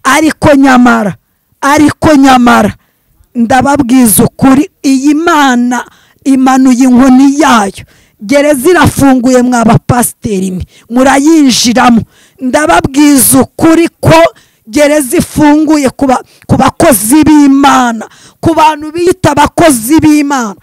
ariko nyamara ariko nyamara ndababwiza ukuri iyi mana imanuye inkoni yayo gereza irafunguye mwa bapasiteri mwe murayinjiramo ndababwiza ukuri ko gereza ifunguye ku bakozi b'imana ku bantu biyita abakozi b'imana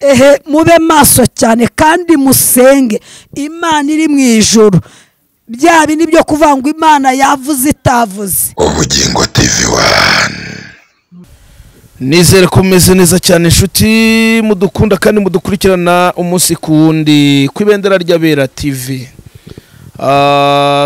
ehe mube maso cyane kandi musenge imana iri mu ijoro bya bindi byo kuvuga ngo imana yavuze itavuze ubugingo tivi wani nizere ko umeze neza cyane inshuti mudukunda kandi mudukurikirana umunsi ku wundi ku ibendera ry'abera tivi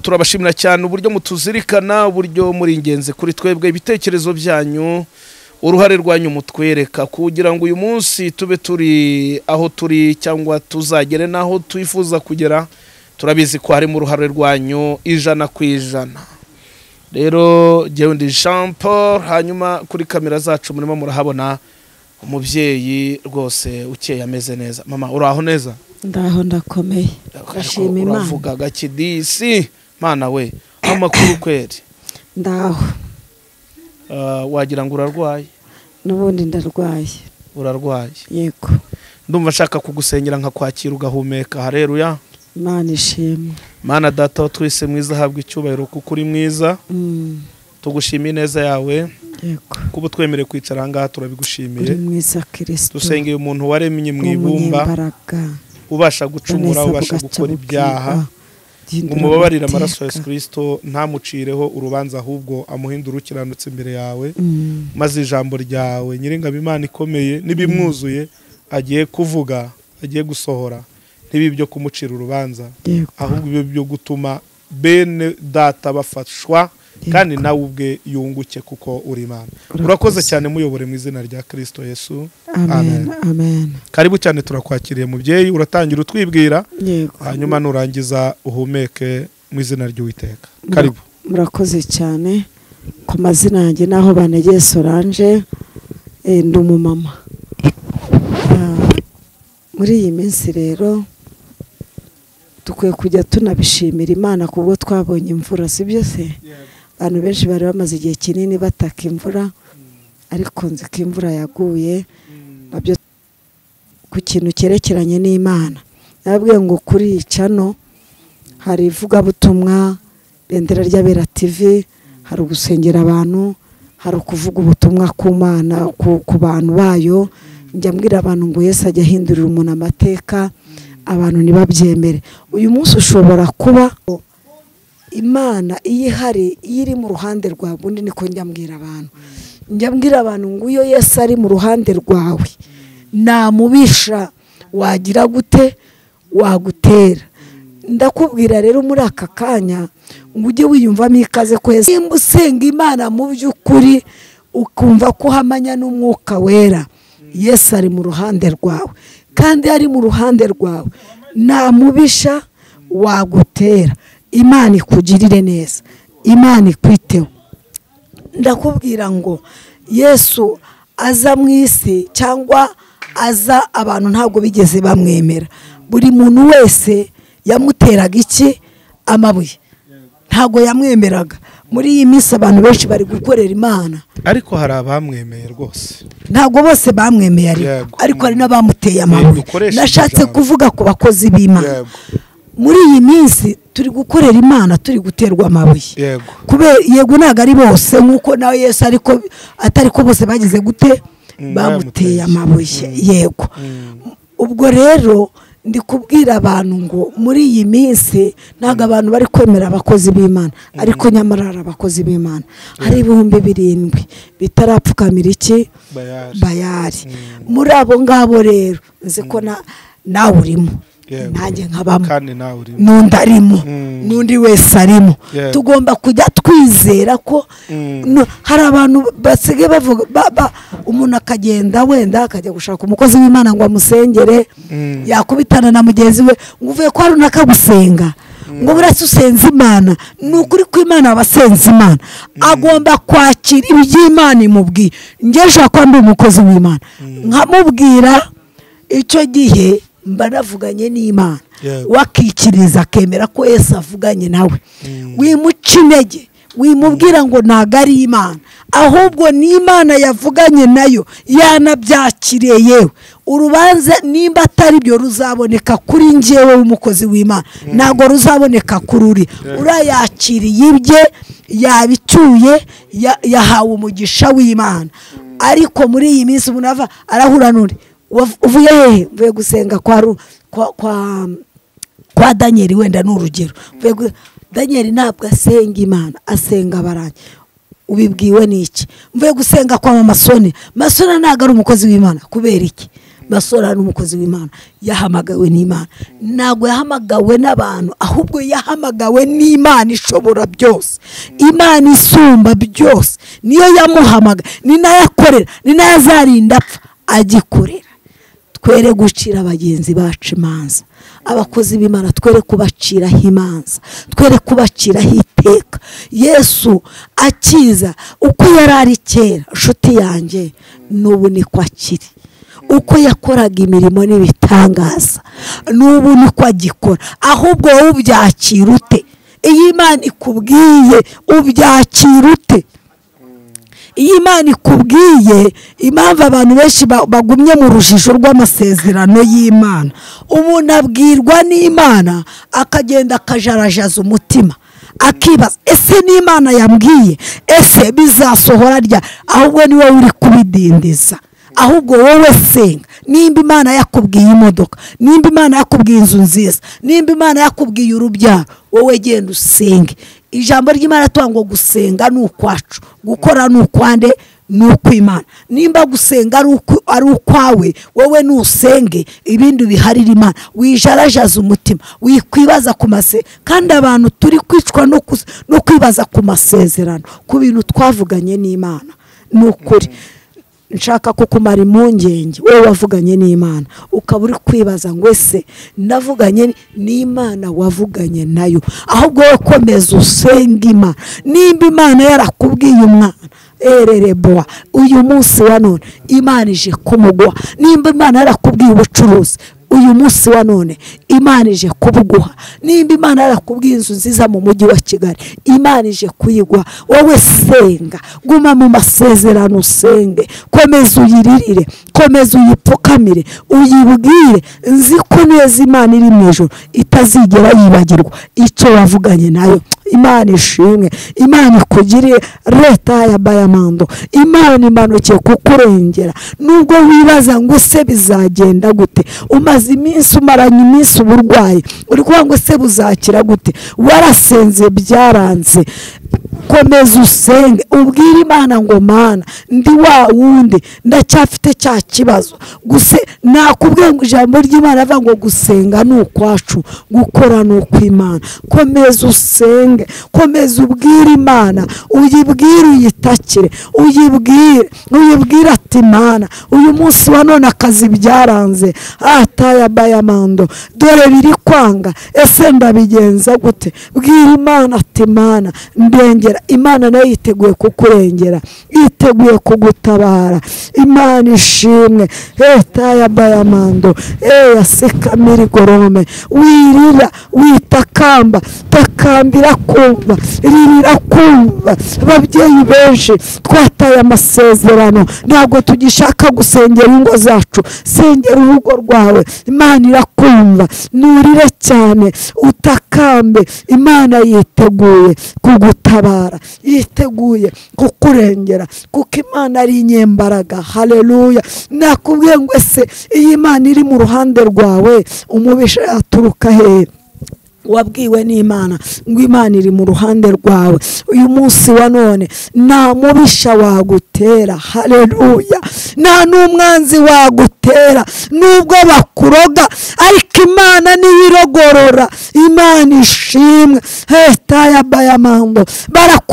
turabashimira cyane uburyo mutuzirikana uburyo muri ingenzi kuri twebwe ibitekerezo byanyu uruhare rwanyu mutwereka kugira ngo uyu munsi tube turi aho turi cyangwa tuzagere n'aho twifuza kugera turabizi ko harimo uruhare rwanyu ijana ku ijana rero ndi jean paul hanyuma kuri kamera zacu murimo murahabona umubyeyi rwose ukeye ameze neza mama uraho neza ndaho ndakomeye ndashima imana uravuga gakidisi mwana we amakuru kweri ndaho Ah, wagira ngo urarwaye n'ubundi ndarwaye urarwaye yego ndumva nshaka kugusenyera nkakwakira ugahumeka hareruya imana ishimwe mana data wa twese mwiza ahabwa icyubahiro kuko uri mwiza Mm, tugushimiye ineza yawe yego kuba twemerewe kwicara ahangaha uri turabigushimiye mwiza kirisito dusengeye umuntu waremye mu ibumba umunyembaraga ubasha gucumura ubasha gukora ibyaha ngo umubabarire amaraso ya Yesu kirisito ntamucireho urubanza ahubwo amuhindure ukiranutse imbere yawe maze ijambo ryawe nyiringabo imana ikomeye n'ibimwuzuye agiye kuvuga agiye gusohora ntibibe ibyo kumucira urubanza ahubwo ibyo byo gutuma bene data bafashwa kandi nawe ubwe yunguke kuko uri imana Urakoze. urakoze cyane muyobore mu izina rya kirisito yesu amen Amen. amen karibu cyane turakwakiriye mubyeyi uratangira utwibwira yego hanyuma nurangiza uhumeke mu izina ry'uwiteka karibu murakoze cyane ku mazina yanjye naho banegeye solange eh, ndi umumama Ah, muri iyi minsi rero dukwiye kujya tunabishimira imana kubwo twabonye imvura si byo se abantu benshi bari bamaze igihe kinini bataka imvura ariko nzi ko imvura yaguye nabyo ku kintu cyerekeranye n'imana nababwiye ngo kuri iyi cano hari ivugabutumwa bendera ry'abera tv hari ugusengera abantu hari ukuvuga ubutumwa ku mana ku, ku bantu bayo njya mbwira abantu ngo yesu ajya ahindurira umuntu amateka abantu ntibabyemere uyu munsi ushobora kuba imana iyo ihari iyo iri mu ruhande rwawe ubundi niko njya mbwira abantu njya mbwira abantu ngo iyo yesu ari mu ruhande rwawe namubisha wagira gute wagutera ndakubwira rero muri aka kanya ngo ujye wiyumvamo ikaze kwezi nimba usenga imana mu by'ukuri ukumva ko uhamanya n'umwuka wera yesu ari mu ruhande rwawe kandi ari mu ruhande rwawe namubisha wagutera imana ikugirire neza imana ikwiteho ndakubwira ngo yesu aza mu isi cyangwa aza abantu ntabwo bigeze bamwemera buri muntu wese yamuteraga iki amabuye ntabwo yamwemeraga muri iyi minsi abantu benshi bari gukorera imana ariko hari abamwemeye rwose ntabwo bose bamwemeye ariko Yego. ariko hari n'abamuteye Eh, amabuye dukoreshe nashatse ijambo. kuvuga ku bakozi b'imana Yego. muri iyi minsi turi gukorera imana turi guterwa amabuye yego kubera yego ntabwo ari bose nk'uko nawe yesu ariko atari ko bose bagize gute bamuteye bamuteye. amabuye yego ubwo rero ndi kubwira abantu ngo muri iyi minsi ntabwo abantu bari kwemera abakozi b'imana ariko nyamara hari abakozi b'imana hari ibihumbi birindwi bitarapfukamira iki bayari bayari muri abo ngabo rero nzi ko na- nawe urimo Yego. nanjye nkabamo kandi nawe uri n'undi arimo Mm. n'undi wese arimo Yeah. tugomba kujya twizera ko Mm. no- hari abantu basigaye bavuga ba- ba- umuntu akagenda wenda akajya gushaka umukozi w'imana ngo amusengere Mm. yakubitana na mugenzi we ngo uvuye kwa runaka gusenga ngo buretse usenze imana ni ukuri ko imana abasenze imana agomba kwakira iby'imana imubwiye njye nshaka kuba ndi umukozi w'imana nkamubwira icyo gihe mba navuganye n'imana Yego. wakikiriza akemera ko yesu avuganye nawe wimuca intege wimubwira ngo ntabwo ari imana ahubwo ni imana yavuganye nayo yanabyakiriye yewe urubanza nimba atari byo ruzaboneka kuri ngewe w'umukozi w'imana ntabwo ruzaboneka kuri uri urayakiriye ibye yabicyuye ya- yahawe umugisha w'imana ariko muri iyi minsi umuntu ava arahura n'uri Wav- uvuye hehe mvuye gusenga kwa Ru- kwa- kwa kwa daniel wenda ni urugero Mvuye gu- daniel ntabwo asenga imana asenga abarangi ubibwiwe n'iki mvuye gusenga kwa mama soni masona ntabwo ari umukozi w'imana kubera iki masona ni umukozi w'imana yahamagawe n'imana ntabwo yahamagawe n'abantu ahubwo yahamagawe n'imana ishobora byose imana isumba byose niyo yamuhamagaye ni nayo akorera ni nayo azarinda apfa agikorera twere gucira bagenzi bacu imanza abakozi b'imana twere kubaciraho imanza twere kubaciraho iteka yesu akiza uko yari ari kera nshuti yanjye n'ubu niko akiri uko yakoraga imirimo n'ibitangaza n'ubu niko agikora ahubwo wowe ubyakira ute iyo imana ikubwiye ubyakira ute iyo imana ikubwiye impamvu abantu benshi ba- bagumye mu rujijo rw'amasezerano y'imana umuntu abwirwa n'imana akagenda akajarajaza umutima akibaza ese n'imana yambwiye ese bizasohora rya ahubwo ni wowe uri kubidindiza ahubwo wowe senga nimba imana yakubwiye imodoka nimba imana yakubwiye inzu nziza nimba imana yakubwiye urubyaro wowe genda usenge ijambo ry'imana tuvuga ngo gusenga ni ukwacu gukora ni ukwande ni ukw'imana nimba gusenga ari ukw- ari ukwawe wowe nusenge ibindi biharira imana wijarajaza umutima wikwibaza ku mase kandi abantu turi kwicwa no kus- no kwibaza ku masezerano ku bintu twavuganye n'imana ni ukuri nshaka kukumara impungenge wowe wavuganye n'imana ukaba uri kwibaza ngo ese navuganye ni- n'imana wavuganye nayo ahubwo wowe komeza usenga imana nimba imana yarakubwiye umwana ererebowa uyu munsi wa none imana ije kumuguha nimba imana yarakubwiye ubucuruzi uyu munsi wa none imana ije kubuguha nimba imana yarakubwiye inzu nziza mu mujyi wa kigali imana ije kuyiguha wowe senga guma mu masezerano usenge komeza uyiririre komeza uyipfukamire uyibwire nzi ko neza imana iri mu ijoro itazigera yibagirwa icyo wavuganye nayo imana ishimwe imana ikugirire leta ya bayamando imana imanukiye kukurengera nubwo wibaza ngo se bizagenda gute umaze iminsi umaranye iminsi uburwayi uri kuvuga ngo se buzakira gute warasenze byaranze komeza usenge ubwire imana ngo mana ndi wa wundi ndacyafite cya kibazo guse nakubwiye ngo ijambo ry'imana avuga ngo gusenga ni ukwacu gukora ni ukw'imana komeza usenge komeza ubwire imana uyibwire uyitakire uyibwire uyibwire ati mana uyu munsi wa none akazi byaranze ataya bayamando dore biri kwanga ese ndabigenza gute bwira imana ati mana ndengera imana nayo yiteguye kukurengera yiteguye kugutabara imana ishimwe leta ya bayamando eya sekamiri gorome wirira witakamba takambira kumva ririra kumva ababyeyi benshi twataye amasezerano ntabwo tugishaka gusengera ingo zacu sengera urugo rwawe imana irakumva nurire cyane utakambe imana yiteguye kugutabara yiteguye kukurengera kuko imana ari inyembaraga haleluya nakubwiye ngo ese iyi imana iri mu ruhande rwawe umubisha yaturuka hehe wabwiwe n'imana ngo imana iri mu ruhande rwawe uyu munsi wa none nta mubisha wagutera hareruya nta n'umwanzi wagutera nubwo bakuroga ariko imana niyo irogorora imana ishimwe heta ya bayamambo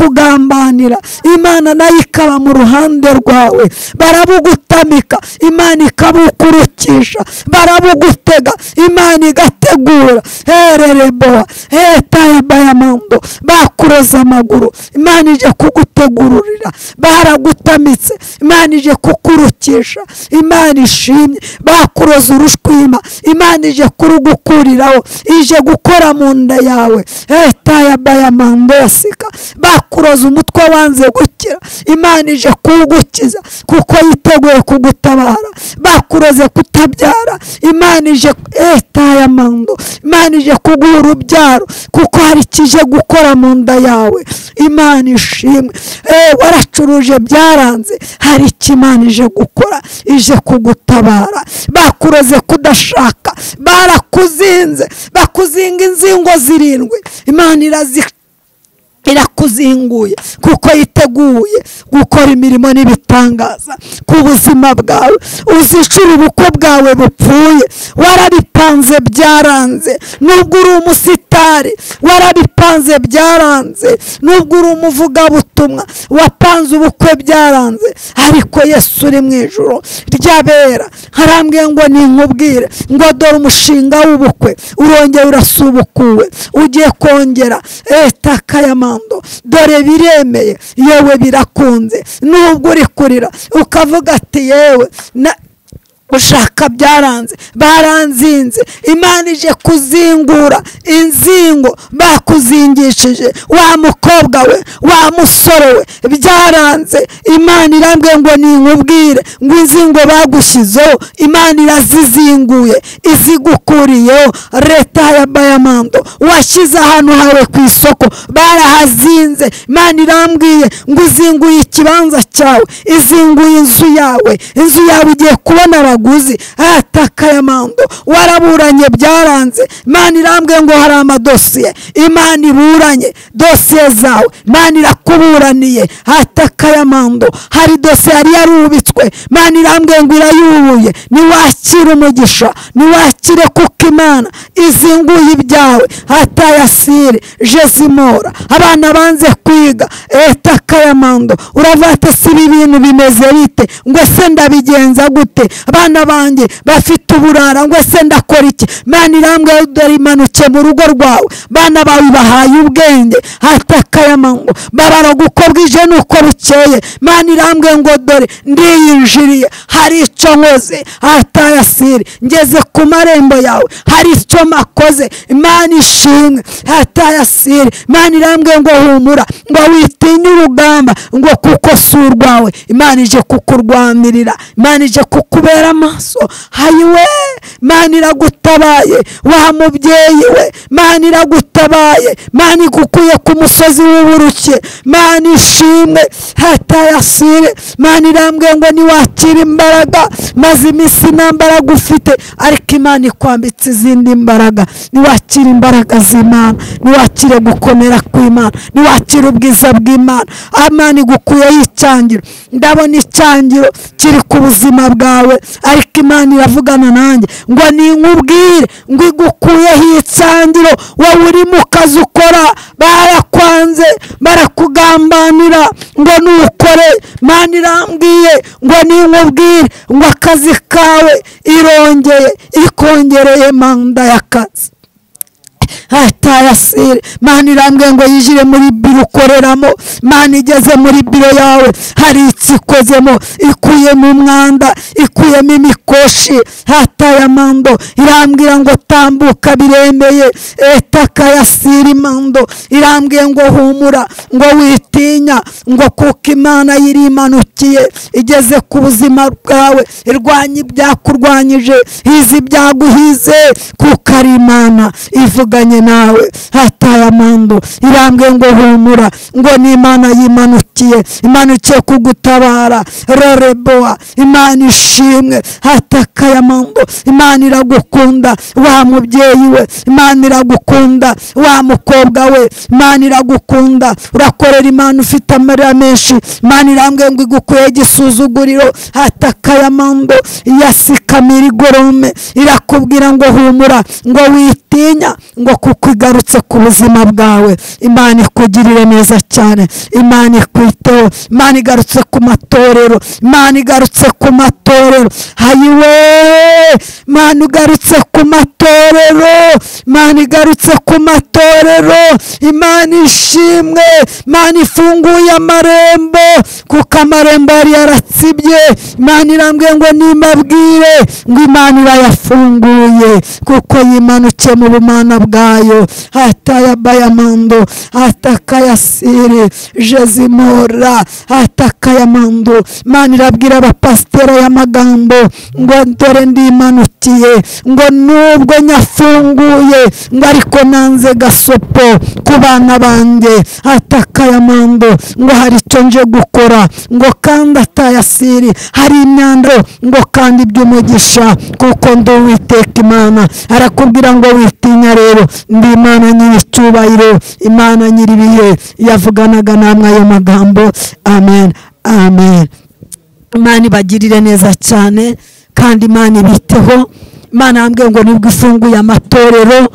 barakugambanira imana nayo ikaba mu ruhande rwawe barabugutamika imana ikabukurukisha barabugutega imana igategura herere bowa hetaye bayamando bakuroza amaguru imana ije kugutegururira baragutamitse imana ije kukurukisha imana ishimye bakuroza urushwima imana ije kurugukuriraho ije gukora mu nda yawe hetaye bayamando yasika bakuroza umutwe wanze gukira imana ije kuwugukiza kuko yiteguye kugutabara bakuroze kutabyara imana ije etaya mando imana ije kuguha urubyaro kuko hari ikije gukora mu nda yawe imana ishimwe Eh, waracuruje byaranze hari icyo imana ije gukora ije kugutabara bakuroze kudashaka barakuzinze bakuzinga inzingo zirindwi imana irazica irakuzinguye kuko yiteguye gukora imirimo n'ibitangaza ku buzima bwawe uzicura ubukwe bwawe bupfuye warabipanze byaranze nubwo uri umusitari warabipanze byaranze nubwo uri umuvugabutumwa wapanze ubukwe byaranze ariko yesu uri mu ijoro ryabera harambwiye ngo ninkubwire ngo dore umushinga w'ubukwe urongera urasubukuwe ugiye kongera leta kayama mando dore biremeye yewe birakunze nubwo uri kurira ukavuga ati yewe na ushaka byaranze baranzinze imana ije kuzingura inzingo bakuzingishije wa mukobwa we wa musore we byaranze imana irambwiye ngo ninkubwire ngo inzingo bagushyizeho imana irazizinguye izigukuriyeho leta ya bayamando washyize ahantu hawe ku isoko barahazinze imana irambwiye ngo uzinguye ikibanza cyawe izinguye inzu yawe inzu yawe igiye kubona abaguzi atakayamando waraburanye byaranze imana irambwiye ngo hari amadosiye imana iburanye dosiye zawe imana irakuburaniye atakayamando hari dosiye yari yarubitswe imana irambwiye ngo irayubuye niwakire umugisha niwakire kuko imana izinguye ibyawe hatayasire jezimora abana banze kwiga etakayamando uravuga ati si ibi bintu bimeze bite ngo se ndabigenza gute abana banjye bafite uburara ngo ese ndakora iki mwana irambwira dore imanuke mu rugo rwawe bana bawe bahaye ubwenge hatakayamango babara uko bwije n'uko bukeye mwana irambwira ngo dore ndiyinjiriye hari icyo nkoze hatayasire ngeze ku marembo yawe hari icyo makoze imana ishimwe hatayasire mwana irambwira ngo humura ngo witinye urugamba ngo kuko si urwawe imana ije kukurwanirira imana ije kukubera kubera amaso hayiwe mana iragutabaye wa mubyeyi we mana iragutabaye mana igukuye ku musozi w'uburuke mana ishimwe hatayasire mana irambwiye ngo niwakire imbaraga maze iminsi nta mbaraga ufite ariko imana ikwambitse izindi mbaraga niwakire imbaraga z'imana niwakire gukomera kw'imana niwakire ubwiza bw'imana amana igukuyeho icyangiro ndabona icyangiro kiri ku buzima bwawe ariko imana iravugana nanjye ngo ninkubwire ngo igukuyeho itsangiro wowe uri mu kazi ukora barakwanze barakugambanira ngo nukore imana irambwiye ngo ninkubwire ngo akazi kawe irongeye ikongereye manda y'akazi hatayasire mani irambwiye ngo yijire muri biro ukoreramo mani igeze muri biro yawe hari icyo ikozemo ikuyemo umwanda ikuyemo imikoshi hatayamando irambwira ngo tambuka biremeye etakayasire imando irambwiye ngo humura ngo witinya ngo kuko imana yirimanukiye igeze ku buzima bwawe irwanya ibyakurwanyije hize ibyaguhize kuko ari imana ivuganye nawe hataye amando irambwiye ngo humura ngo ni imana yimanukiye imanukiye kugutabara roreboa imana ishimwe hatakaye amando imana iragukunda wa mubyeyi we imana iragukunda wa mukobwa we imana iragukunda urakorera imana ufite amarira menshi imana irambwiye ngo igukuye igisuzuguriro hatakaye amando yasikamira igorome irakubwira ngo humura ngo witinya ngo ku kuko igarutse ku buzima bwawe imana ikugirire neza cyane imana ikwiteho imana igarutse ku matorero imana igarutse ku matorero hayiwe imana igarutse ku matorero imana igarutse ku matorero imana ishimwe imana ifunguye amarembo kuko amarembo yari yaratsibye imana irambwiye ngo nimabwire ngo imana irayafunguye kuko yimanutse mu bumana bwayo hatayabaya hatakayasiri jezimora hatakayamando imana irabwira abapasiteri aya magambo ngo dore ndimanutiye ngo nubwo nyafunguye ngo ariko nanze gasopo ku bana banjye hatakayamando ngo hari icyo nje gukora ngo kandi atayasiri hari imyanda ngo kandi iby'umugisha kuko ndi uwiteka imana arakubwira ngo witinya rero ndi imana nyiricyubahiro imana nyiribihe yavuganaga namwe ayo magambo amen amen imana ibagirire neza cyane kandi imana ibiteho imana yambwiye ngo nibwo ifunguye amatorero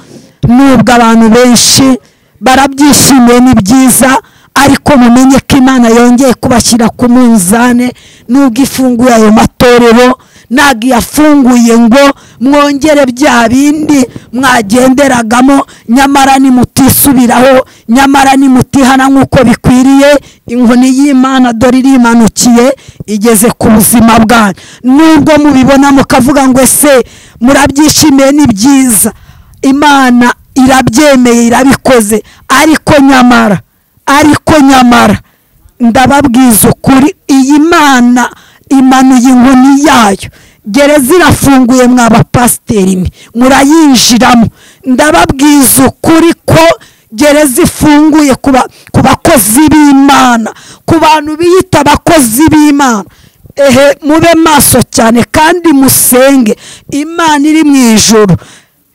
nubwo abantu benshi barabyishimiye ni byiza ariko mumenye ko imana yongeye kubashyira ku munzane nubwo ifunguye ayo matorero ntabwo iyafunguye ngo mwongere bya bindi mwagenderagamo nyamara nimutisubiraho nyamara nimutihana nk'uko bikwiriye inkoni y'imana dore irimanukiye igeze ku buzima bwanyu nubwo mubibona mukavuga ngo ese murabyishimiye ni byiza imana irabyemeye irabikoze ariko nyamara ariko nyamara ndababwiza ukuri iyi mana imanuye inkoni yayo gereza irafunguye mwa bapasiteri mwe murayinjiramo ndababwiza ukuri ko gereza ifunguye ku bakozi b'imana ku bantu biyita abakozi b'imana ehe mube maso cyane kandi musenge imana iri mu ijoro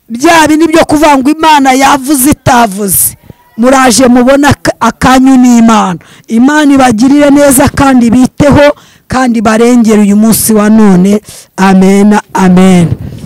bya bindi byo kuvuga ngo imana yavuze itavuze muraje mubona akanyu n'imana imana ibagirire neza kandi biteho kandi barengere uyu munsi wa none amen amen